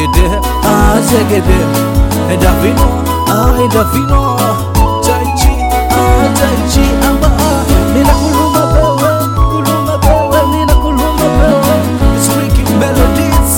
Segede, ah Segede, Edavino, ah Edavino, Taichi, ah Taichi, amba ah, mina kuluma bewe, kuluma bewe, mina kuluma bewe, it's wicked melodies.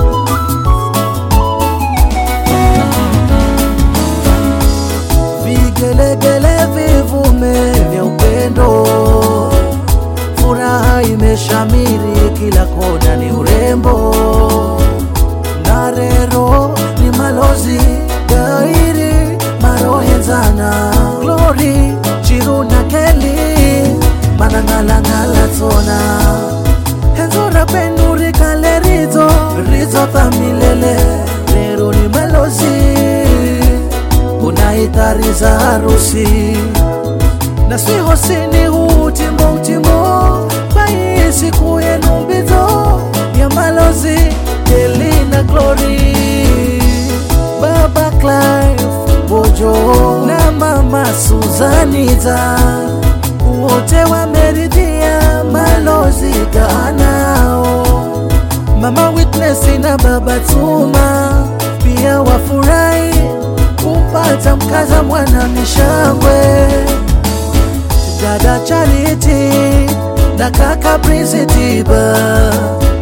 vigelegele vivume vya upendo, furaha imeshamiri kila kona, ni urembo na rero ni malozi gairi marohenzana Glory Chiru na Kelly manang'alang'ala tona henzora penuri kale rizo rizo tamilele rero ni malozi unaitariza harusi na swihosini utimo utimo bai siku yenu mbizo ya malozi Kelly na Glory Baba Clive Bojo na Mama Suzaniza wote wameridhia malozi ganao Mama Witness na Baba Tuma pia wafurahi kumpata mkaza mwana mishangwe dada Charity na kaka Prince Tiba